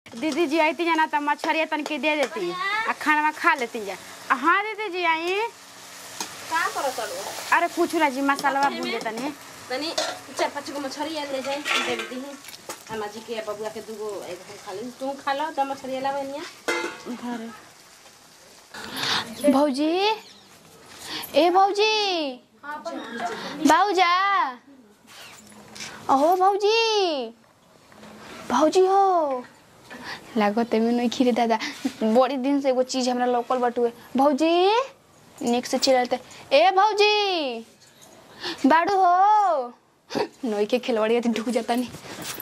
दीदी जी आई जाना तो मछरिया तन के दे देती आ खाना में खा लेती जा आ, हाँ दीदी जी आई का करत तड़ो अरे कुछ ना जी मसाला भून देता नहीं तनी चार पाँच गो मछली ले जाए दे दी अम्मा जी के बबुआ के दूगो एगो खा ली तू खा लो तो मछली लावे निया भौजी ए भौजी बाउजा अहो भौजी भौजी हो लागो तेमे नहीं खीरे दादा बड़ी दिन से एगो चीज हमरा लोकल बटुए भौजी नेक्स्ट से चिल्लाते ए भौजी बाड़ू हो नई के खिलवाड़ी ढुक जाता नहीं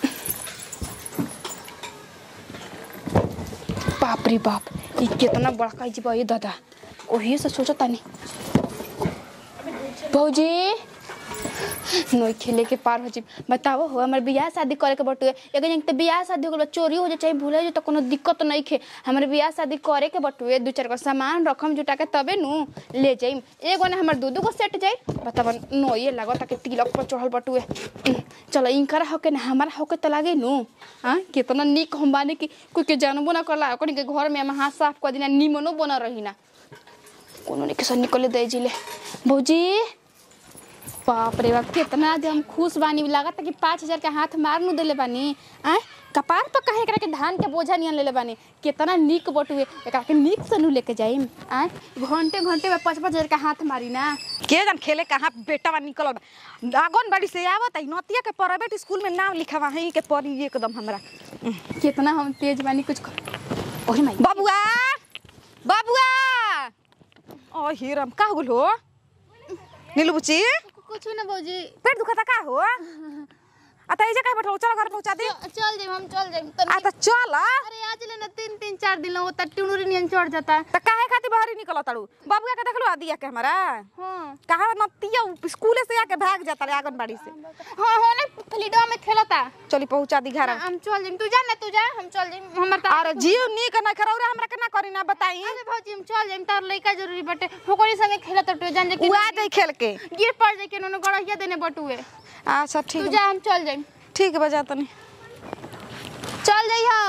बाप रे बाप ई कितना बड़का जीवा ये दादा ओही से सोचो तानी भौजी नोई खेले के पार हो जी बताओ हो हमर बियाह शादी करे के बटुए एगो जंग त बियाह शादी हो गल चोरी हो जाए चाहे भूले जो त कोनो दिक्कत नहीं खे हमर बियाह शादी करे के बटुए दू चार गो सामान रखम जुटा के तबे नु ले जाइम एगो ना हमर दू दू गो सेट जाई बताब नोई लागत कि तिलक पर चढ़ल बटुए उह, चलो इनकर होके ना हमारा होके त लागे नु हां कितना निक हम बानी कि कोई के जानबो ना करला ओकनी के घर में हम हाथ साफ कर दिना निमनो बना रही ना कोनो ने किसन निकले दे जिले भौजी बाप रे बाप कितना जे हम खुश बानी लागत कि पाँच हजार के हाथ मार नु देले बानी आय कपार पर कहे एकरा के धान के बोझा नियन लेले बानी कितना निक बटुए एकरा के निक से नु लेके जाइम आय घंटे घंटे में पाँच पाँच हजार के हाथ मारी ना के जान खेले कहाँ बेटा बा निकल आंगनबाड़ी से आवत है नतिया के प्राइवेट स्कूल में नाम लिखावा है के पढ़ी एकदम हमरा कितना हम तेज बानी कुछ कर- ओही माई बबुआ बबुआ ओ हीरम का हो हो नीलू बुची कुछ ना भौजी पेट दुखता का हो आ त एजे काहे बैठो चल घर पहुंचा दे चल जाइम हम चल जाइम आ त चल अरे आज ले ना तीन तीन चार दिन होता टुनुरी नियन चढ़ जाता त काहे खातिर बाहर निकल ताड़ू बबुआ के देखलो दिया के हमरा हाँ कहा नतिया स्कूल से आके भाग जाता रे आंगनबाड़ी से हाँ हो ना फलीडवा में खेलता चली पहुंचा दी घर हम चल जाइम तू जा ना तू जा हम चल जाइम हमर ता अरे जियो नी के ना करौरा हमरा के ना करी ना बताई अरे भौजी हम चल जाइम तार लइका जरूरी बटे होकरी संगे खेलत टू जान जे कि उआ दे खेल के गिर पड़ जाए के नोनो गड़हिया देने बटुए अच्छा तू ठीक जा हम चल जाइम ठीक है बजा तनी चल जाइहा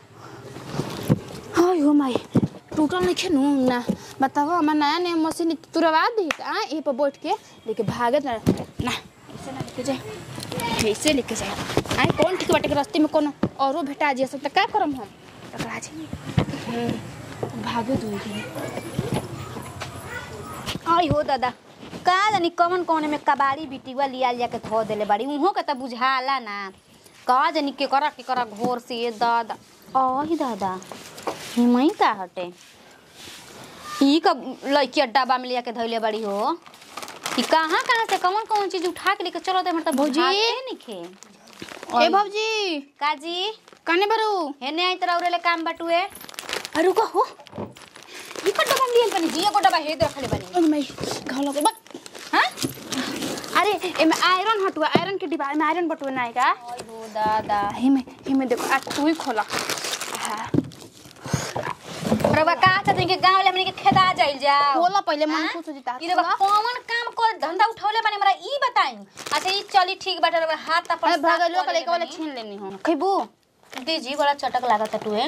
हाय हो माई टूटल नहीं खेनू ना बताओ हमार नया नया मशीन तुरवा दी आ यहीं पर बैठ के लेके भागे ना ना ऐसे ना लेके जाए ऐसे लेके जाए आई कौन ठीक बाटे के रास्ते में कोनो औरो भेटा जी सब त का करम हम टकरा जी हम्म, भागे दो आई हो दादा का जानी कवन कौन में कबाड़ी बिटिवा लिया लिया के धो देले बाड़ी उहो के त बुझाला ना का जानी के करा के करा घोर से ये दादा आई दादा हिमई का हटे ई का लड़की डब्बा में लिया के धइले बाड़ी हो ई कहाँ कहाँ से कौन कौन चीज उठा के लेके चलो दे मतलब भौजी। निखे ए भौजी काजी कने बरू हेने आई तोरा उरेले काम बटुए अरे रुको हो ई का डब्बा में लियल बनी जी एगो डब्बा हेद रखले बनी अरे मैं घाव लगे बक हां अरे एमे आयरन हटुआ आयरन के डिब्बा में आयरन बटुआ ना आएगा आई हो दादा हिमे हिमे देखो आज तू ही खोला हाँ रवा का चाहते के गांव ले हमनी के खेदा जाइल जाओ खोला पहले मन हाँ? खुश हो जीता ई रवा कौन काम कर धंधा उठौले बानी हमरा ई बताई अच्छा ई चली ठीक बाटे रवा हाथ अपन अरे भगलो का लेके वाला छीन लेनी हो खइबू दीजी बड़ा चटक लागत टुए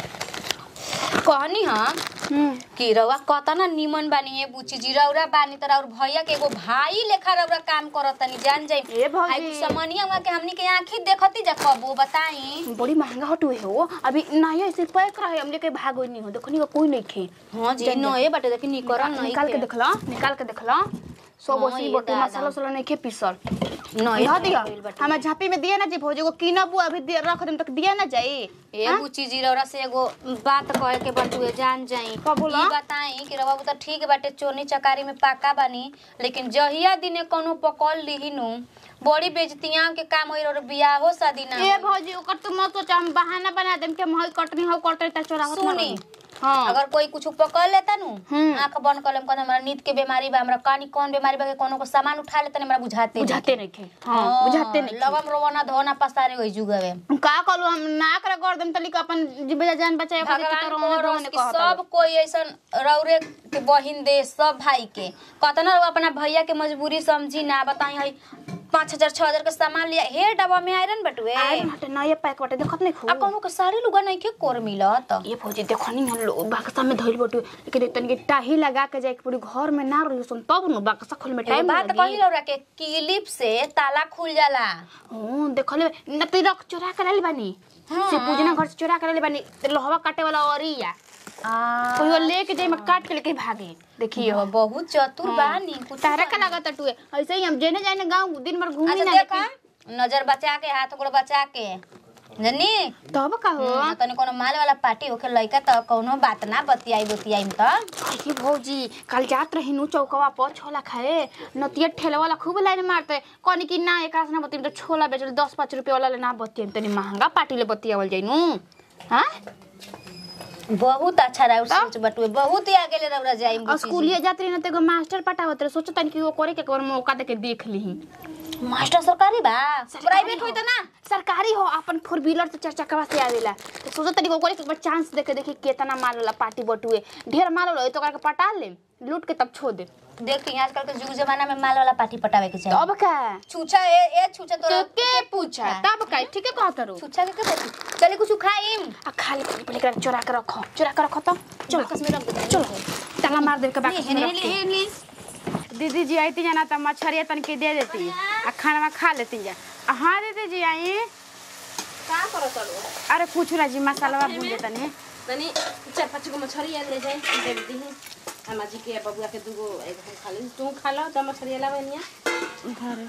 कहनी हां हम्म कि रवा कतना निमन बानी ए बुची जी रौरा बानी तरा और भैया के एगो भाई लेखा रौरा काम करत तनी जान जाई ए भौजी। आई समनिया हुआ के हमनी के आंखी देखती जा कबो बताई बड़ी महंगा हटुए हो अभी नहीं ऐसे पैक रहे हमने के भागो नहीं हो देखो नहीं कोई नहीं खे हां जी नो ए बाटे देखी निकरन नहीं निकाल के देखला निकाल के देखला सब हाँ, ओसी ये बटू दादा। मसाला उसाला नहीं खे पीसल नहीं यह दिया हमें झापी में दिया ना जी भौजी को कीनबू अभी दिया रख देम तक दिया ना जाई एगो चीज रौरा से एगो बात कहे के बटुए जान जाई का बोला? ई बताई कि रवा तो ठीक बाटे चोनी चकारी में पाका बानी लेकिन जहिया दिने कोनो पकड़ लीही नु बड़ी बेजतियां के काम होई और बियाहो शादी ना ए होई। भौजी ओकर तो मत सोच हम बहाना बना देम के महई कटनी हो कटे त चोरा होत सुनी हां अगर कोई कुछ पकड़ लेता नु हम्म। आंख बंद कर लेम कहता हमरा नींद के बीमारी बा हमरा कानी कौन बीमारी बा के कोनो को सामान उठा लेता हमरा बुझाते बुझाते नहीं खे हां बुझाते नहीं लगम रोवना धोना पसारे होई जुगवे का कहलू हम ना करे कर देम तली का अपन जीवे जान बचाए खातिर भगवान तो रोने करस रोने कि कहत सब कोई ऐसन रौरे के बहिन दे सब भाई के कतना लोग अपना भैया के मजबूरी समझी ना बताई है पाँच हजार छह हजार के सामान लिया हे डब्बा में आयरन बटुए आयरन हटे नया पैक बाटे देखत नहीं आ खूब कहूँ के साड़ी लुगा नहीं के कोर मिलत ये फौजी देखो नहीं हम लोग बाक्सा में धइल बटू लेकिन तनिक टाही लगा के जाए के पूरी घर में ना रही सुन तब न बाक्सा खोल में एगो टाइम बात कही रौरा के क्लिप से ताला खुल जाला हां देखले न तो रख चोरा कर ले बानी से पूजना घर से चोरा कर ले बानी तो लोहवा काटे वाला औरिया आ, कोई वो लेके जाए में काट के लेके भागे देखिए यो, बहुत चतुर बानी कुछ तारा का लागत टुए ऐसे ही हम जेने जाने गांव दिन भर घूमी अच्छा ना देखा नजर बचा के हाथ गोड़ बचा के जनी तब का हो ना तनी कोनो माल वाला पार्टी होके लइका त कोनो बात ना बतियाई बतियाई त देखी भौजी कल जात रही नु चौकवा पर छोला खाए नतिया ठेला वाला खूब लाइन मारते कहनी कि ना एक ना बतिम तो छोला बेचल दस पाँच रुपया वाला ले ना बतियम तनी महंगा पार्टी ले बतियावल जाई नु हाँ बहुत अच्छा रहा सोच बटुए बहुत ही आगे ले रौरा जाई और स्कूलिया जात रही ना तो एगो मास्टर पटावत रहे सोचो तनी कि वो करे के एक बार मौका दे के देख ली मास्टर सरकारी बा प्राइवेट होई त ना सरकारी हो अपन फोर व्हीलर से चार चक्का से आवेला तो सोचो तनी को करे के एक बार चांस दे के देखी केतना माल वाला पार्टी बटुए ढेर माल वाला होई तो ओकरा के पटा ले लूट के तब छोड़ दे देखी आजकल के युग जमाना में माल वाला पार्टी पटावे के चाहिए तब का छूछा ए ए छूछा तो तो के पूछा तब का ठीक है कहत रो छूछा के के बोली चले कुछ खाइम आ खाली पानी पड़ी कर चोरा के रखो चोरा के रखो तो चलो बाकस में रख दे चलो ताला मार दे के बाकी हेने ले हेने दीदी जी आती जाना तो मछरिया तनके दे देती आ खाना में खा लेती जा आ हाँ दीदी जी आई का करो चलो अरे कुछ ना जी मसाला भून देता नहीं तनी चार पाँच गो मछली ले जाए दे दी अम्मा जी के बबुआ के दूगो एगो खा ली तू खा लो तो मछली लावे निया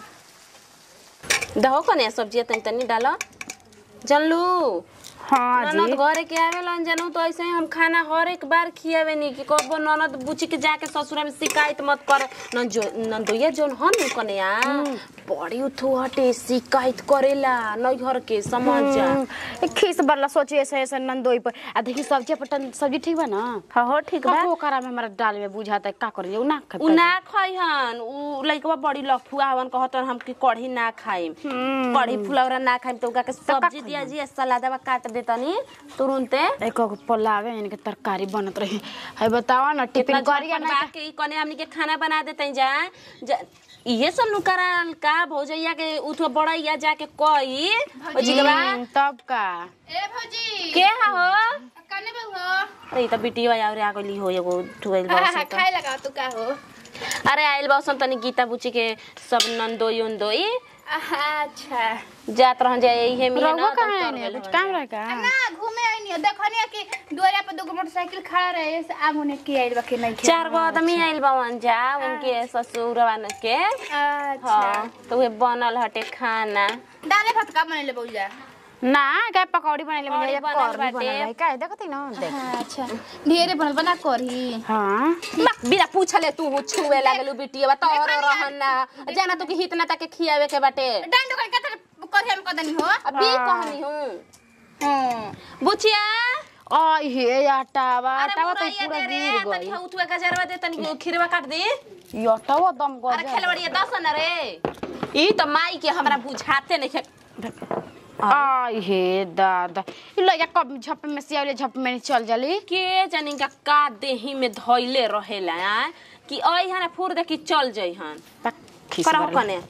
दहो कने सब्जी तनी तनी डालो जानलू हाँ ननद घरे के आवेलन जानू तो ऐसे ही हम खाना हर एक बार खियावे नी कि कबो ननद बुची के जाके ससुरा में शिकायत मत कर नंजो नंदोया जोन हन नु कन्या बड़ी उठो हटे शिकायत करेला नैहर के समझ जा खीस बरला सोची ऐसे ऐसे नंदोई पर आ देखी सब्जी पटन सब्जी ठीक बा ना हाँ हो ठीक बा वो करा में हमारा दाल में बुझाता है का करिए उ ना खा उ ना खइहन उ लइकवा बड़ी लफुआ हवन कहतन हम कि कढ़ी ना खाइम कढ़ी फुलौरा ना खाइम तो उका के सब्जी दिया जी सलादवा काट देतनी तुरंते एक गो पुलाव है इनके तरकारी बनत रही है बतावा ना कितना टिफिन करिया झटपट ना बा के ई कने हमनी के खाना बना देते जा जा- इहे सब नु कराल का भौजैया के उठो बड़ैया जाके कही ओ जिगवा हम्म, तब का ए भौजी के हा हो कने बे हो त ई त बिटिया आउरे आ गइली हो एगो ठुगैल बस त खाए लगा तू का हो अरे आइल बसन तनी गीता बुची के सब नंदोई उंदोई अच्छा जात रहन जाए इहे मिले रहुआ ना कहाँ तब है तर ने गइल कुछ हो काम रहे का ना घूमे आई नहीं देखनी कि दुआरा पे दो मोटरसाइकिल खड़ा रहे से आगू ने की आइल बाकी नहीं चार गो आदमी आइल बावन जा उनके ससुरवा न के अच्छा हाँ तो उहे बनल हटे खाना दाले भात का बनेले बौजा ना का पकौड़ी बनाइले पकौड़ी बने बनल कर बाटे। बनल है का देखत ही ना देख अच्छा ढेरे बनल बना करही हां बा, बिना पूछले तू छुए लागलू बिटिया तोर रहन ना जाना तू कि हितना तक के खियावे के बाटे डांडो कर कतर करही हम कदनी हो अभी कहनी हूँ हां बुचिया आई हे आटावा अरे आटावा तो मुरैया पूरा दे रे गिर तनी गई हौ उठुआ गजरवा दे तनी खीरवा काट दे ये आटावा दम अरे गजा खेलवड़िया दस न रे ई त माई के हमरा बुझाते नहीं खे आई हे दादा ई लइका कब झप में से आइले झप में चल जली के जानी का का देही में धइले रहेला आ? कि आई हना फुर दे कि चल जई हन करहो कने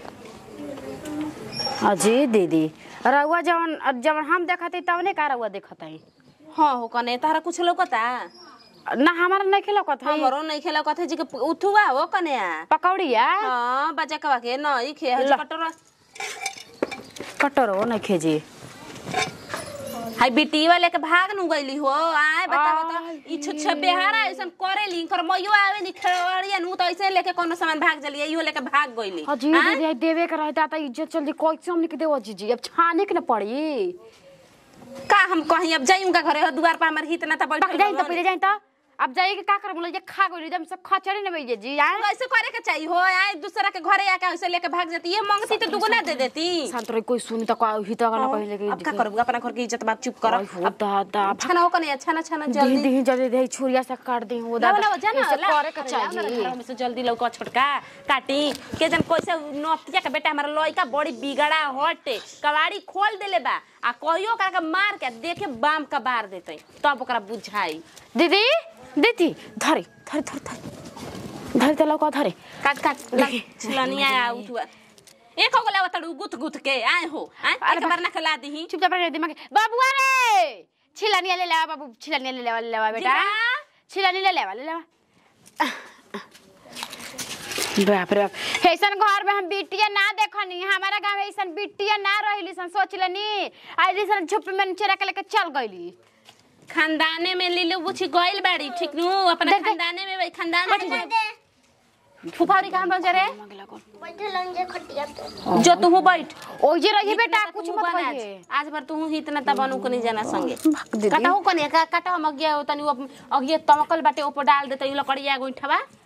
अजी दीदी रउआ जवन जवन हम देखत हई तवने का रउआ देखत हई हाँ हो कने तारा कुछ लौकता ना हमारा नहीं खिलौकत हई हमरो नहीं खेला कथे जी के उठुआ हो कने पकौड़िया हाँ बजा कवा के नहीं खे ल। कटोरा कटरो नहीं खेजी हाय बिटी वाले के भाग नु गइली हो आए बताओ तो आय ई छुच्छे बेहारा ऐसन करे ली कर मइयो आवे नी खेवड़िया नु तो ऐसे लेके कोनो सामान भाग जली इहो लेके भाग गइली अजी आय? दीदी आई देवे के रहता त इज्जत चल कैसे हमने के देव जीजी अब छाने के न पड़ी का हम कहीं अब जाई उनका घरे हो दुआर पर हमर हित ना त बैठ पक जाई त पहिले जाई त अब जाई के का कर बोले जे खा गइल एकदम सब खचरे न बइजे जी यार ऐसे करे के चाहिए हो आए दूसरा के घरे आके ऐसे लेके भाग जाती ये मांगती तो दुगुना दे देती शांत रही कोई सुनी त का ही त ना पहिले के अब का करू अपना घर की इज्जत बात चुप कर आई हो दादा छना हो कने छना छना दी जल्दी दी जल्दी दे छुरिया से काट दी हो लाओ, दादा लाओ, जाना, ऐसे लाओ। करे के चाहिए में से जल्दी लौका छोटका काटी के जन कैसे नौतिया के बेटा हमारा लइका बड़ी बिगड़ा हटे कवाड़ी खोल देले बा आ कहियो ओकरा के मार के देखे बाम का बार देते तब ओकरा बुझाई दीदी दीदी धरे धरे धरे धरे धरे त लौका धरे काट काट छिलनिया आ उठुआ एक हो गला तड़ू गुथ गुथ के आए हो आए अरे एक बार ना खिला दीही चुपचाप रह दिमाग बाबुआ रे छिलनिया ले लेवा बाबू छिलनिया ले लेवा ले लेवा बेटा जीवा। छिलनी ले लेवा ले लेवा बाप रे बाप ऐसन घर में हम बिटिया ना देखनी हमारा गांव में ऐसन बिटिया ना रहिली सन सोच लेनी आज ऐसन झुप में नीचे रख लेके चल गईली खानदाने में लीलू बुची गइल बाड़ी ठीक नु अपना देख, देख। खानदाने में भाई खानदान में फुफारी कहां पहुंच रे जो तू बैठ ओ जे रही बेटा इतना कुछ तू मत बन आज। कहिए आज भर तू ही इतना तबनु को नहीं जाना संगे दीदी। कटाऊ कने का कटाऊ मगिया तनी वो अगिए तमकल बाटे ऊपर डाल देते ई लकड़िया गोइठवा